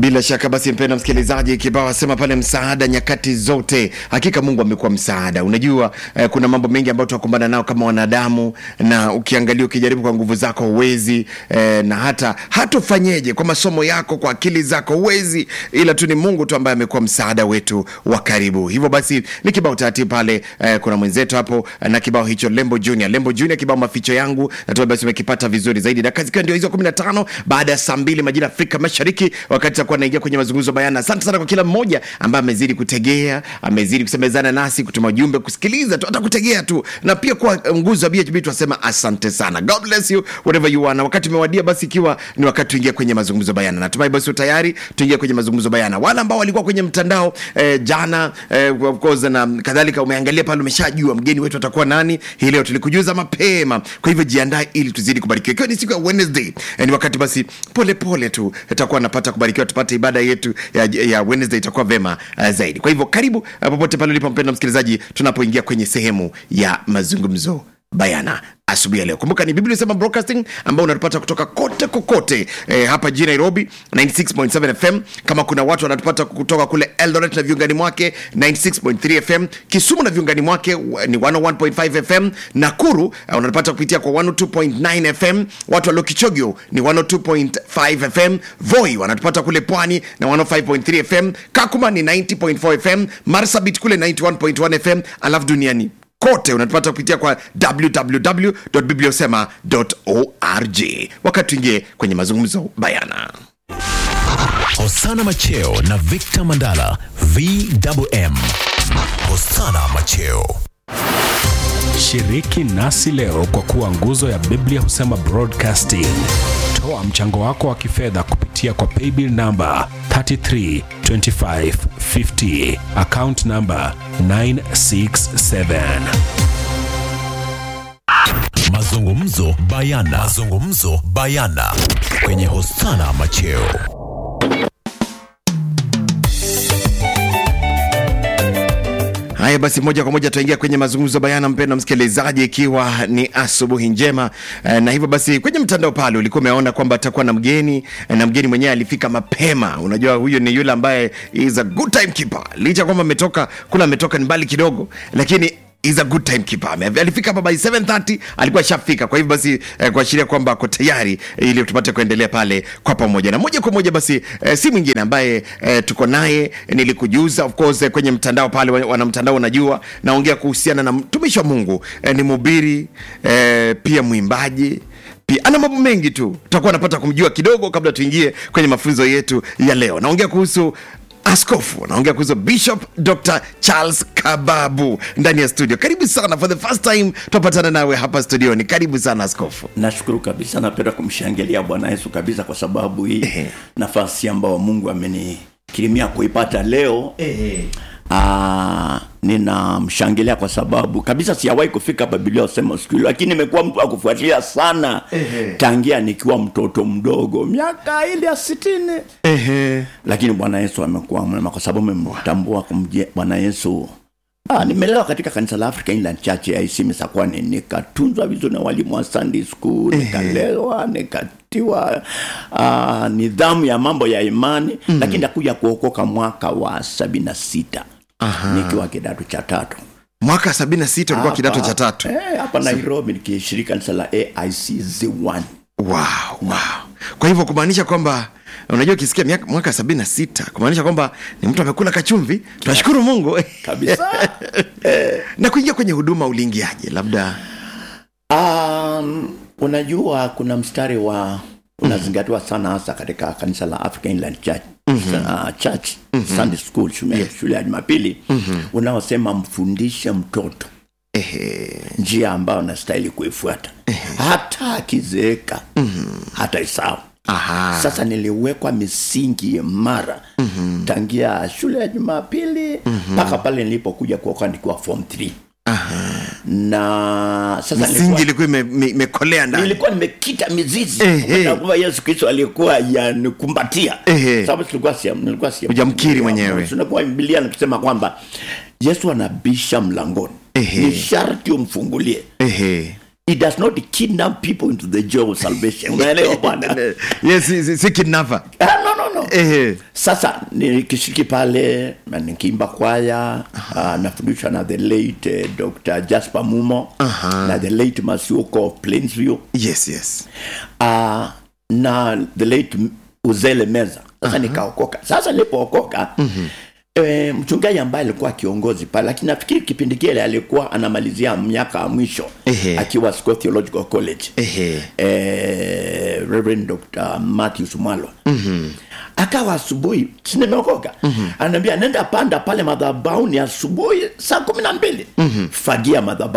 Bila shaka basi, mpenda msikilizaji, kibao asema pale msaada nyakati zote. Hakika Mungu amekuwa msaada. Unajua eh, kuna mambo mengi ambayo tunakumbana nao kama wanadamu, na ukiangalia, ukijaribu kwa nguvu zako huwezi eh, na hata hatofanyeje kwa masomo yako, kwa akili zako huwezi, ila tu ni Mungu tu ambaye amekuwa msaada wetu wa karibu. Hivyo basi ni kibao taratibu pale eh, kuna mwenzetu hapo eh, na kibao hicho Lembo Junior, Lembo Junior, kibao maficho yangu, natumai basi umekipata vizuri zaidi. Dakika zikiwa ndio hizo 15 baada ya saa mbili majira Afrika Mashariki, wakati takuwa naingia kwenye mazungumzo bayana. Asante sana kwa kila mmoja ambaye amezidi kutegea, amezidi kusemezana nasi, kutuma ujumbe, kusikiliza tu, hata kutegea tu, na pia kwa nguzo ya BHB tunasema asante sana. God bless you wherever you are. Na wakati umewadia basi, ikiwa ni wakati tuingia kwenye mazungumzo bayana, natumai basi tayari tuingia kwenye mazungumzo bayana. Wale ambao walikuwa kwenye mtandao eh, jana eh, of course na kadhalika, umeangalia pale, umeshajua mgeni wetu atakuwa nani. Hii leo tulikujuza mapema, kwa hivyo jiandae ili tuzidi kubarikiwa, ikiwa ni siku ya Wednesday eh, ni wakati basi pole pole tu tutakuwa napata kubarikiwa, tupate ibada yetu ya, ya Wednesday itakuwa vema uh, zaidi. Kwa hivyo karibu uh, popote pale ulipo mpendwa msikilizaji, tunapoingia kwenye sehemu ya mazungumzo bayana asubuhi ya leo. Kumbuka ni Biblia Sema Broadcasting ambao unatupata kutoka kote kokote eh, hapa jijini Nairobi 96.7 FM. Kama kuna watu wanatupata kutoka kule Eldoret na viungani mwake 96.3 FM, Kisumu na viungani mwake wa- ni 101.5 FM, Nakuru uh, unatupata kupitia kwa 102.9 FM, watu walio Kichogyo ni 102.5 FM, Voi wanatupata kule Pwani na 105.3 FM, Kakuma ni 90.4 FM, Marsabit kule 91.1 FM, alafu duniani kote unatupata kupitia kwa www.bibliosema.org. Wakati tuingie kwenye mazungumzo bayana. Hosana Macheo na Victor Mandala VMM. Hosana Macheo. Shiriki nasi leo kwa kuwa nguzo ya Biblia husema broadcasting. Toa mchango wako wa kifedha kupitia kwa paybill namba 332550 account namba 967. Mazungumzo bayana. Mazungumzo bayana kwenye Hosana Macheo. Haya basi, moja kwa moja tutaingia kwenye mazungumzo bayana, mpendwa msikilizaji, ikiwa ni asubuhi njema eh, na hivyo basi kwenye mtandao pale ulikuwa umeona kwamba atakuwa na mgeni eh, na mgeni mwenyewe alifika mapema. Unajua huyo ni yule ambaye is a good time keeper, licha ya kwamba ametoka kula, ametoka ni mbali kidogo, lakini is a good time keeper. Ame- Alifika hapa by 7:30 alikuwa shafika. Kwa hivyo basi eh, kuashiria kwamba ako tayari eh, ili tupate kuendelea pale kwa pamoja. Na moja kwa moja basi eh, si mwingine ambaye eh, tuko naye eh, nilikujuza of course eh, kwenye mtandao pale wa- wana mtandao unajua naongea kuhusiana na mtumishi wa Mungu eh, ni mhubiri eh, pia mwimbaji pia ana mambo mengi tu tutakuwa napata kumjua kidogo kabla tuingie kwenye mafunzo yetu ya leo naongea kuhusu askofu naongea kuhusu bishop dr charles kababu ndani ya studio karibu sana for the first time tunapatana nawe hapa studioni karibu sana askofu nashukuru kabisa napenda kumshangilia bwana yesu kabisa kwa sababu hii Ehe. nafasi ambayo mungu amenikirimia kuipata leo Aa, ninamshangilia kwa sababu kabisa sijawahi kufika babilia usema siku hilo lakini nimekuwa mtu wa kufuatilia sana tangia nikiwa mtoto mdogo miaka ile ya sitini Ehe. lakini bwana yesu amekuwa mwema kwa sababu memtambua kumje bwana yesu Ah, nimelelewa katika kanisa la Africa Inland Church ya IC Misakwani, nikatunzwa vizuri na walimu wa Sunday school, nikalewa, nikatiwa ah, nidhamu ya mambo ya imani mm. Lakini nakuja kuokoka mwaka wa sabini na sita nikiwa kidato cha tatu mwaka 76 ulikuwa Hapa- kidato cha tatu eh, hapa Nairobi nikishiriki kanisa la AIC Z1 wow, wow. kwa hivyo kumaanisha kwamba unajua ukisikia miaka- mwaka 76 kumaanisha kwamba ni mtu amekula kachumvi tunashukuru mungu kabisa. na kuingia kwenye huduma uliingiaje labda Um, unajua kuna mstari wa unazingatiwa sana hasa katika kanisa la African Inland Church, uh, Church Sunday School shule, shule ya Jumapili unaosema mfundishe mtoto ehe, njia ambayo anastahili kuifuata hata akizeeka hata isao aha. sasa niliwekwa misingi imara tangia shule ya jumapili mpaka pale nilipokuja kuoka nikiwa form 3 na sasa misingi nilikuwa- ilikuwa ime- ime- imekolea ndani nilikuwa nimekita mizizi Ehe. Kwa kwamba yesu kristo alikuwa yanikumbatia Ehe. sababu tulikuwa siam- nilikuwa siam- Hujamkiri mwenyewe. tunakuwa bibilia nikisema kwamba yesu anabisha mlangoni Ehe. ni sharti umfungulie ehe it does not kidnap people into the joy of salvation unaelewa bwana yes, si, si, si kidnapper Ah, no, no, no. hiyo Ehe. sasa nikishiriki pale na nikiimba kwaya uh, nafundishwa na the late uh, dr jasper mumo Aha. na the late masiuko of plainsview yes yes uh, na the late uzele meza sasa nikaokoka sasa nilipookoka mm-hmm. E, mchungaji ambaye alikuwa kiongozi pale lakini nafikiri kipindi kile alikuwa anamalizia miaka ya mwisho Ehe. akiwa Scott Theological College Ehe. eh, Reverend Dr. Matthews Mwalo mm-hmm. akawa asubuhi sinemeokoka mm-hmm. anaambia nenda panda pale madhabauni asubuhi saa kumi na mbili mm-hmm. fagia madhabahu